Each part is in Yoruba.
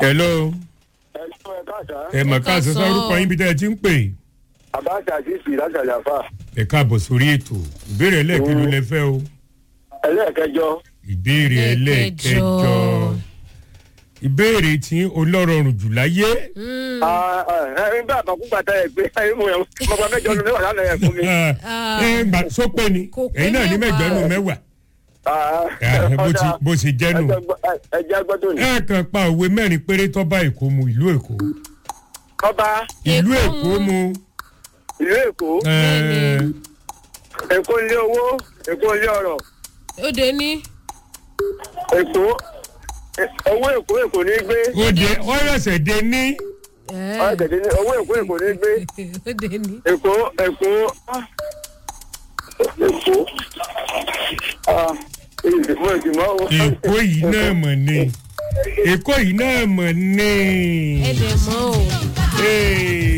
hello ẹ̀sùn ẹ̀ka àṣà ẹ mọ̀ ká sọ sórúkọ yín bí tẹ́ ẹ ti ń pè àbáṣà àṣìṣì láti àjàfà ẹ káàbọ̀ sórí ètò ìbéèrè ẹlẹ́ẹ̀kẹ́lú lẹ fẹ́ o ẹlẹ́ẹ̀kẹjọ ìbéèrè ẹlẹ́ẹ̀kẹjọ Ẹlẹ́ẹ̀kẹjọ. ìbéèrè tí olórọrùn jù láyé ẹ̀rín bá àkàkú gbàtà ẹ̀ pé ẹ̀rín mu ẹ̀ mọ̀gbọ́n mẹ́jọ ló mẹ́wàá lánàá ẹ̀ fún mi. ẹ gbà sópè ni Kò pé ẹ̀yin náà ní mẹ́jọ nù mẹ́wàá ẹ, bó ti- bó ṣe jẹ́ nù. ẹ̀jẹ̀ gbọ́dọ̀ ní. ẹ kàn pa òwe mẹ́rin péré tó bá èkó mu ìlú èkó ọba ìlú Èkó èkó mu ìlú èkó ẹ, èkó ilé owó èkó ilé ọ̀rọ̀ ó dé ní. èkó ẹ- owó èkó èkó ní gbé ó dé ọ̀rẹ́sẹ̀ dé ní ẹ, ọ̀dẹ̀dẹ̀ ní owó èkó èkó ní gbé ó dé ní. èkó èkó ah, èkó ah, ìdìbò ìdìbò owó. èkó yìí náà mọ̀ ni èkó yìí náà mọ̀ ni. ẹ dẹ̀ mọ́ o. Hey.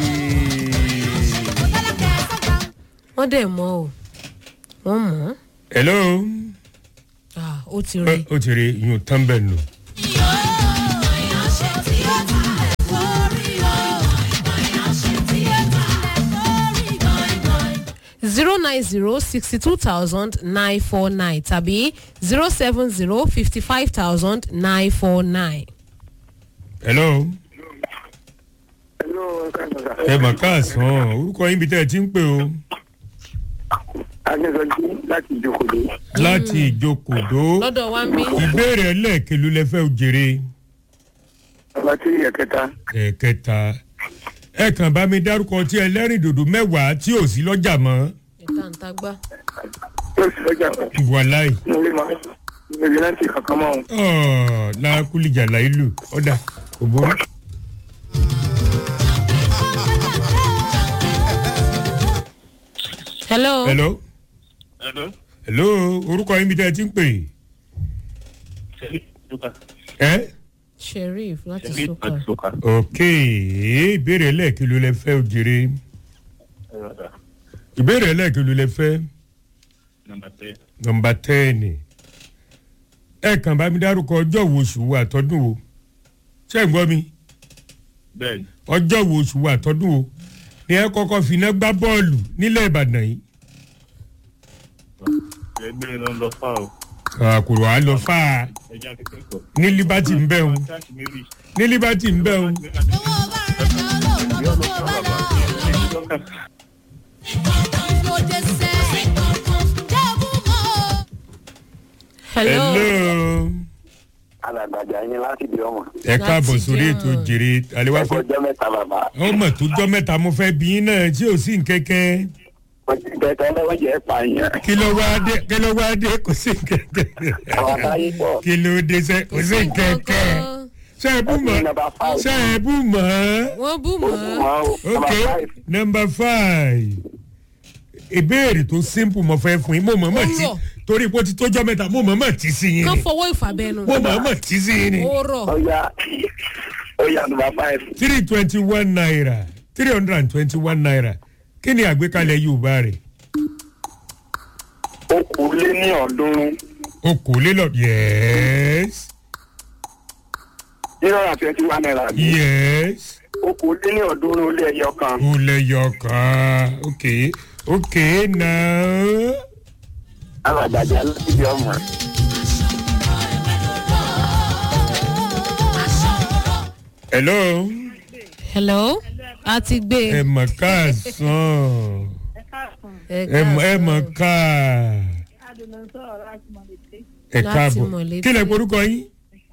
wọ́n dẹ̀ mọ́ o. wọ́n mọ̀ hello ọ́ ó ti Ẹ, rí. ó ti rí yun tán bẹ́ẹ̀ nù. zero nine zero sixty two thousand nine four nine tàbí zero seven zero fifty five thousand nine four nine. hello Hello, ẹ mà káàsán orúkọ yín bí tẹ́ ẹ ti ń pè o Adéṣọjí láti ìjókòó. láti ìjókòdó lọ́dọ̀ wa ń bí. ìbéèrè ẹlẹ́ẹ̀kẹlú lẹ fẹ́ jèrè Ọba tí ẹ̀kẹta. ẹ̀kẹta ẹ kàn bá mi dárúkọ tí ẹlẹ́rìn dòdò mẹ́wàá tí ò sí lọ́jà mọ́ ẹ̀ta ń tagbá. Yóò sì lọ́jà kan. wàláì Mo lè máa ń gbé láti kankan mọ́ òun. ọ̀ lákúlìjà láìlù ọ̀dà kò burú. hello. hello Hello. hello orúkọ yín bí tẹ́ ẹ ti ń pè ẹ́ sheriff láti Ṣebí soka. àti Soka. ok ìbéèrè ẹlẹ́ẹ̀kẹlú lẹ fẹ́ jèrè ìbéèrè ẹlẹ́ẹ̀kẹlú lẹ fẹ́ Number three. nọmba tẹ́ẹ̀nì ẹ kàn bá mi dárúkọ ọjọ́ wo oṣù wo àtọ́dún wo ṣé ẹ̀ ń gbọ́ mi Bẹ́ẹ̀ni. ọjọ́ wo oṣù wo àtọ́dún wo ni ẹ kọ́kọ́ finá gbá bọ́ọ̀lù nílẹ̀ ìbàdàn yìí Ẹgbẹ́ ló ń lọ fà o. àkùrọ̀ á lọ fà á Ẹja akẹ́kọ̀ọ́. ní liberty ń bẹ̀ òun Káàkiri méjì. ní liberty ń bẹ̀ òun hello. hello Alàgbàjà yín láti di ọmọ. ẹ káàbọ̀ Láti sórí jẹun. ètò jèrè àlewà Ẹ̀kọ́ fún ọjọ́ mẹ́ta bàbá. ọmọ tó jọ mẹ́ta mo fẹ́ bí yín náà tí ò sí nkẹ́kẹ́ Wọ́n ti bẹ̀tẹ̀ lọ́wọ́ jẹ́ pààyàn. kí ló wá dé kí ló wá dé kò sí nkẹ́kẹ́ Àwọn àtàyè pọ̀. kí ló dé sẹ́ kò sí nkẹ́kẹ́ ṣe é bú mọ́ Number five. ṣe é bú mọ́ wọ́n bú mọ́. Wow. ok Number five. number five ìbéèrè tó simple mo fẹ́ fún yín mo mọ̀ mọ̀ tí Ó rọ̀. torí pé ó ti tójọ́ mẹ́ta mo mọ̀ mọ̀ tí sí yín kán ni fọwọ́ ìfàbẹ́nu. mo mọ̀ mọ̀ tí sí yín ni ó rọ̀. Ọya Ọya number five. three twenty one naira three hundred and twenty one naira kí ni àgbékalẹ̀ yorùbá rẹ̀ Okòólé ní ọ̀ọ́dúnrún. okòólélọ́ yes Zero and twenty one naira. yes Okòólé ní ọ̀ọ́dúnrún ó lé ẹyọ kan. ó lẹ́yọ̀ kan ok ok now Alàgbàjà láti di ọmọ. hello hello. a ti gbé ẹ e. mọ̀ káàsán ẹ mọ̀ ẹ mọ̀ ká ẹ Láti káàbọ̀ Mọ̀lété. kí lẹ porúkọ yín.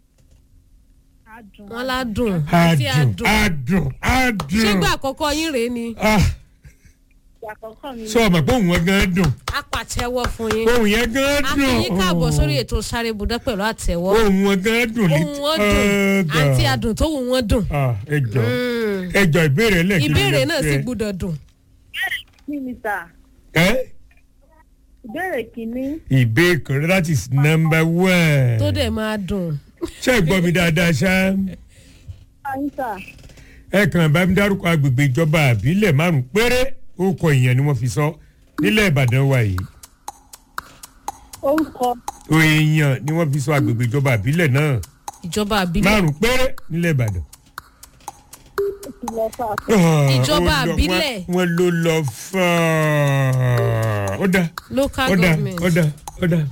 wọ́n ládùn. àti adùn àdùn. adùn adùn. ṣé gbà àkọ́kọ́ yín rèé ni. ah sọ ma pé òun wọn gan dùn a pàtẹ́wọ́ fún yín. òun yẹn gan a dùn. kì í káàbọ̀ sórí ètò sáré budẹ́ pẹ̀lú àtẹ̀wọ́. òun wọn gan dùn ohun wọn dùn àti àdùn tó wù wọ́n dùn. ah ẹ jọ ẹ jọ ìbéèrè lẹ́ẹ̀kí ìbéèrè náà sì gbúdọ̀ dùn. mínísítà ẹ ìbéèrè kìíní ìbéèrè that is number one. tó dẹ̀ máa dùn. ṣé ẹ gbọ́ mi dáadáa ṣá àyíṣà ẹ kàn bá mi dárúkọ agbègbè ìjọba àbílẹ̀ márùn péré ó kọ ìyẹn ni wọ́n fi sọ nílẹ̀ ìbàdàn wa yìí orúkọ èèyàn ni wọ́n fi sọ agbègbè ìjọba àbílẹ̀ náà ìjọba àbílẹ̀ márùn péré nílẹ̀ ìbàdàn. ìkìlọ̀ fà Ìjọba Ó lọ- àbílẹ̀. wọ́n- wọ́n ló lọ fà ó dá local ó dá government. ó dá ó dá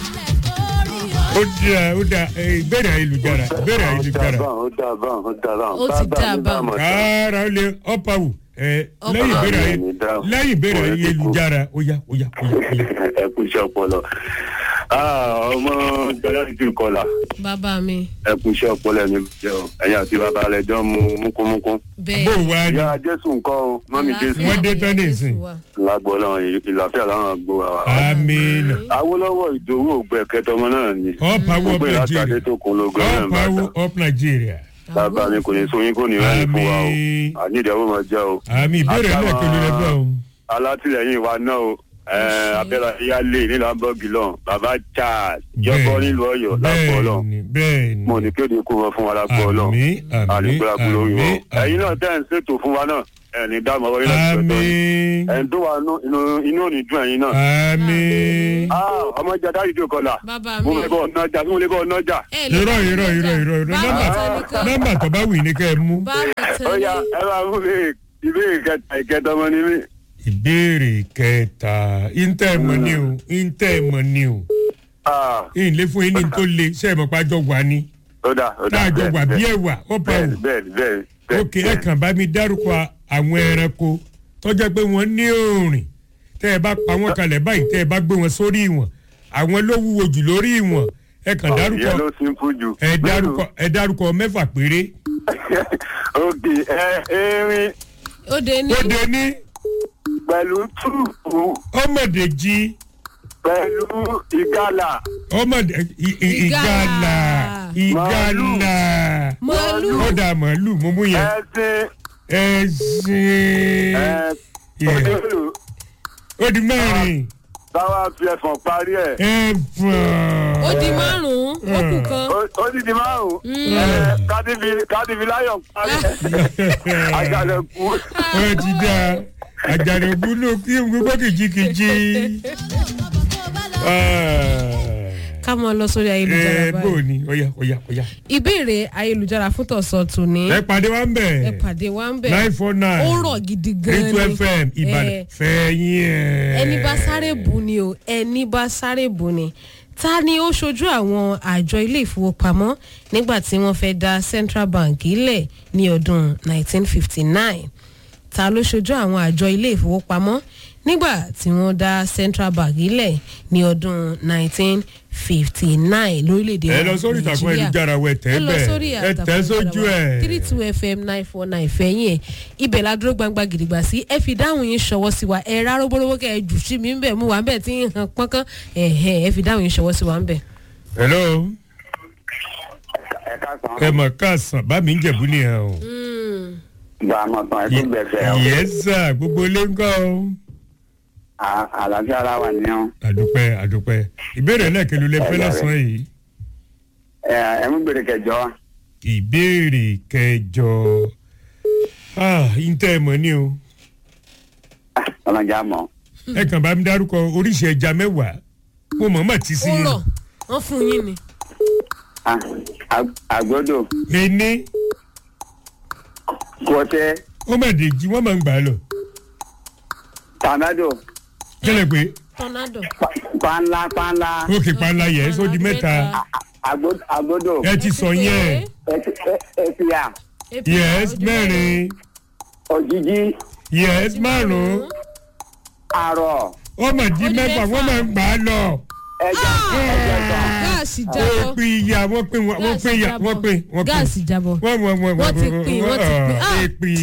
ó dá ó dá ẹ, ìbéèrè ayélujára ìbéèrè ayélujára ó dà báwọn ó dà báwọn. Ó ti dà báwọn. ara ó lè ọ̀pàwù ẹ Ọ̀pá. lẹ́yìn ìbéèrè ayé Ọ̀pá mi dáhùn. lẹ́yìn ìbéèrè Ọ̀rẹ́ ti kú. ayélujára ó yá ó yá ó yá ó yá. ẹ kú iṣẹ́ ọpọlọ. Ah, ọmọ jọlá ti ti kọlà bàbá mi ẹ kú iṣẹ́ ọpọlọ ẹni jẹ o ẹ̀yin àti bàbá rẹ̀ jọ mu múkúmúkú. bẹ́ẹ̀ bó wá ní ìyá jésù nǹkan o mọ́mí jésù Wọ́n dé tán ní ìsìn. lágbọ́ lọ́wọ́ ìlàfíà láwọn àgbo wa. amina awolowo ìdòwò ògbẹ kẹtọmọ náà ni. ọ̀pàwù gbogbo up ìlàkàdé nigeria tó kun lógo náà bá ọ̀pàwù ta. up nigeria bàbá mi kò ní sóyún kò ní rẹ́ni fún wa o Àmín. àníìdẹ́wò máa jẹ́ o. àmì ìbéèrè Àtàwọn- náà kí ló lè bọ̀ ọ́. alátìlẹyìn wa náà o abẹ́rẹ́ ìyáálé nílùú hamburg lọ́n bàbá charles jọ́bọ́ nílùú ọ̀yọ́ lápò ọlọ́n bẹ́ẹ̀ni bẹ́ẹ̀ni mo ní kéde kó wọn fún wa lápò ọlọ́n Àmín, àmín, àlùkùrakù lórí wọn àmín, ẹ̀yin náà àmín. tẹ́ ẹ̀ ń ṣètò fún wa náà ẹ̀ ní dáàmú ọwọ́ yín láti ṣètò àmì ẹ̀ ń tó wa nú- inú inú ò ní dùn ẹ̀yin náà. àmì Ah, ọmọ ìjà dáàdì tó kọlà bàbá mo mi lè bọ̀ ọ̀nà ọjà mo lè bọ̀ ọ̀nà ọjà. ẹ lè irọ́ bá mi irọ́ lọ́jà. irọ́ irọ́ irọ́ bá mi nọ́mbà tẹnìkan nọ́mbà tó bá wù ní kẹ́ ẹ mú. bá mi ó yá tẹnìkan. ẹ máa mú mi ìbéèrè kẹta ìkẹta ọmọ ní mi. ìbéèrè kẹta ìntẹ́ mọ̀ ni o ìntẹ́ mọ̀ ni o Ah, ìlé fún yín ní tó le ṣe é mọ̀ pé àjọ wà ní ó dà ó tá dà a jọ wà bí bẹ́ẹ̀ ẹ̀wà ọ̀pá bẹ́ẹ̀ wù. bẹ́ẹ̀ bẹ́ẹ̀ bẹ́ẹ̀ òkè ẹ kàn bá mi dárúkọ àwọn ẹranko tó jẹ́ pé wọ́n ní òrìn tẹ́ ẹ bá pa wọ́n kalẹ̀ báyìí tẹ́ ẹ bá gbé wọn sórí ìwọ̀n àwọn ló wúwo jù lórí ìwọ̀n ẹ kàn dárúkọ ìyẹn ló simple jù. ẹ dárúkọ ẹ dárúkọ mẹ́fà péré òkè ẹ erin ó dé ní ó dé ní pẹ̀lú túùpù ọmọdé jí pẹ̀lú ìgalà ọmọdé i- i- ìgalà ìgalà màálù ó dà màálù mo mú yẹn ẹṣin ẹṣin ẹ Yeah. òdòdó ó di mẹ́rin táwa fi ẹ̀fọ̀n parí ẹ̀. ẹ̀fọn ó di márùn-ún ó kù kan Ó- ó ti di márùn-ún ẹ kádìbí kádìbí láyọ̀ parí ẹ̀. àjàlẹ̀ kú. ó ti dá àjànàkú ló kí n gbogbo kìjikìji. ká mọ lọ sórí ayélujára ẹ bó báyìí. ni ọ̀yà ọ̀yà ọ̀yà. ìbéèrè ayélujára fún tọ̀sán tòní ẹ pàdé wa ń ẹ bẹ̀ pàdé wa ń bẹ̀ nine four nine ó rọ̀ gidi gan three ni two fm ìbàdàn Eh, fẹ̀yìn ẹ̀. ẹni bá sáré bù ni o ẹni bá sáré bù ni ta ni ó ṣojú àwọn àjọ ilé ìfowópamọ́ nígbà tí wọ́n fẹ́ dá central bank ilẹ̀ ní ọdún 1959 ta ló ṣojú àwọn àjọ ilé ìfowópamọ́ nígbà tí wọ́n dá central bank ilẹ̀ ní ọdún 1959 lórílẹ̀‐èdè ẹ lọ sórí ìtàkùn Nàìjíríà ayélujára wẹ tẹ ẹ lọ sórí bẹ́ẹ̀ ẹ tẹ sójú ẹ. three two fm nine four nine fẹ̀yìn ẹ̀ ibẹ̀ la dúró gbangba gidigba sí ẹ fi dáhùn yín ṣọwọ́ sí wa ẹ rárá bólówó kẹ ẹ jù sí mi ń bẹ̀ mú wa ń bẹ̀ tí ń hàn pọ́nkán ẹ̀hẹ̀ ẹ fi dáhùn yín ṣọwọ́ sí wa ń bẹ̀. hello ẹ ká ẹ mọ̀ káàsán bá mi ń jẹ̀bú nìyẹn o. gba àmọ̀ tán ẹ tó gbẹ̀fẹ̀ o. yẹ́sà gbogbo ilé ń kọ́ o. À- àlàáfíà ara wà ní ọ. àdúpẹ́ àdúpẹ́ ìbéèrè lẹ́ẹ̀kẹ́lu lè fẹ́ lọ́sàn-án yìí. ẹ ẹ mú gbèrè kẹjọ wa. ìbéèrè kẹjọ ah ntẹ́ ẹ mọ̀ ni o ọlọ́jà mọ̀. ẹ kàn bá mi dárúkọ oríṣi ẹja mẹ́wàá mo mọ̀ mọ̀ tí sí ó i rọ̀ wọ́n fún yín ni. Ah, ag- àgbọ́dọ̀ ení kọ́tẹ́ ó mà dé jí wọ́n máa ń gbà á lọ tànádò kílẹ̀ pé tornado. pa- panla panla òkè panla yẹ ẹ́ sódi mẹ́ta àgbọ́- àgbọ́dọ̀ ẹ ti sọ yẹn ẹtì- ẹ- ẹtìyà yes mẹ́rin òjijì yes márùn-ún àrọ̀ ó mà di Ó di mẹ́fà mẹ́fà. wọ́n máa ń gbà á lọ ẹja ẹja tán. gáàsì ó jábọ́ pin ìyá wọ́n pin wọ́n gáàsì pin ìyá jábọ́ wọ́n pin wọ́n pin gáàsì jábọ́ wọ́n wọ́n wọ́n Wọ́n ti pin, wọ́n ti pin. Ah! èpin